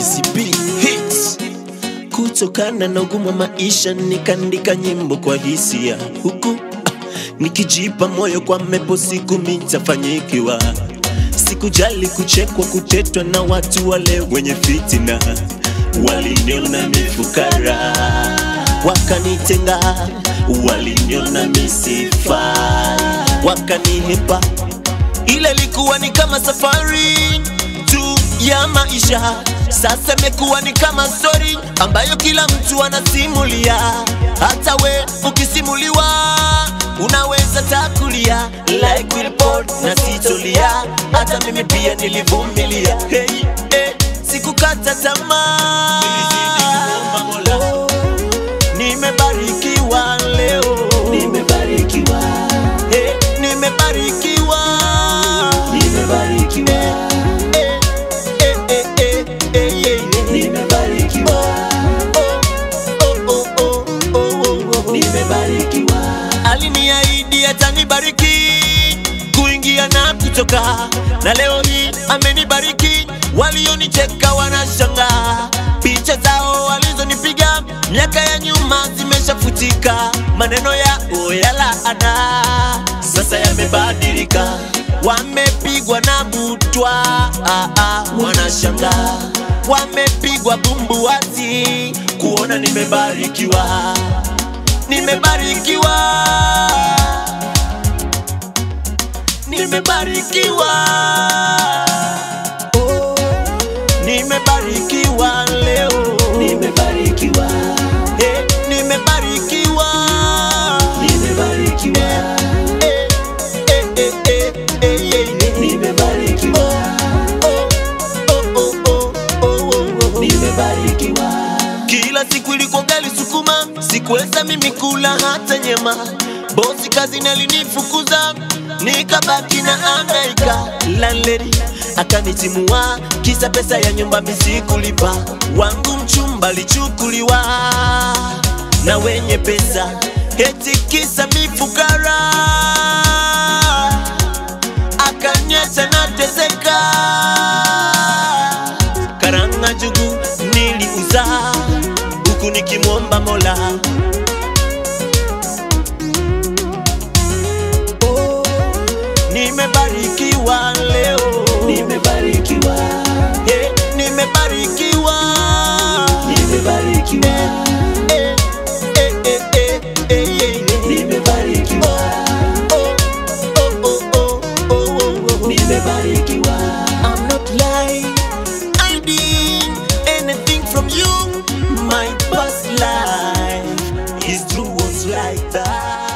Easy B hits. Kutokana na ugumu wa maisha nikaandika nyimbo kwa hisia, huku ah, nikijipa moyo kwa mepo siku mitafanyikiwa. Sikujali kuchekwa, kutetwa na watu wale wenye fitina, waliniona mifukara, wakanitenga, waliniona misifa, wakanihepa ile ilikuwa ni kama safari tu ya maisha, sasa imekuwa ni kama story ambayo kila mtu anasimulia. Hata we ukisimuliwa unaweza takulia like we report na sitolia. Hata mimi pia nilivumilia, hey, hey, sikukata tamaa. Oh, Nimebarikiwa leo, Nimebarikiwa, hey, nimebarikiwa nimebarikiwa, Eh, eh, eh, eh, eh, yeah, yeah. nimebarikiwa, Oh, oh, oh, oh, oh, oh. nimebarikiwa, Aliniahidi atanibariki kuingia na kutoka, na leo hii amenibariki. Walionicheka wanashangaa, picha zao walizonipiga miaka ya nyuma zimeshafutika, maneno yao ya laana sasa yamebadilika, wamepigwa na butwa, ah, ah, wanashangaa, wamepigwa bumbuazi kuona nimebarikiwa nimebarikiwa nimebarikiwa oh, nimebarikiwa leo nimebarikiwa, eh, nimebarikiwa nimebarikiwa, eh, eh, eh, eh, eh, yeah, yeah. nimebarikiwa, Oh, oh, oh, oh, oh, oh, oh. nimebarikiwa, Kila siku ilikuwa gali sukuma, sikuweza mimi kula hata nyama. Bosi kazini alinifukuza, nikabaki na anaika. Landlady akanitimua, kisa pesa ya nyumba misikulipa. Wangu mchumba alichukuliwa na wenye pesa, eti kisa mifukara akaniacha nateseka. Karanga jugu niliuza huku nikimwomba Mola. Oh, nimebarikiwa leo, nimebarikiwa, eh, nimebarikiwa nimebarikiwa, eh, eh, eh, eh, eh, yeah, yeah. nimebarikiwa, Oh, oh, oh, oh, oh, oh, oh. nimebarikiwa, I'm not lying, hiding anything from you. My past life is true was like that.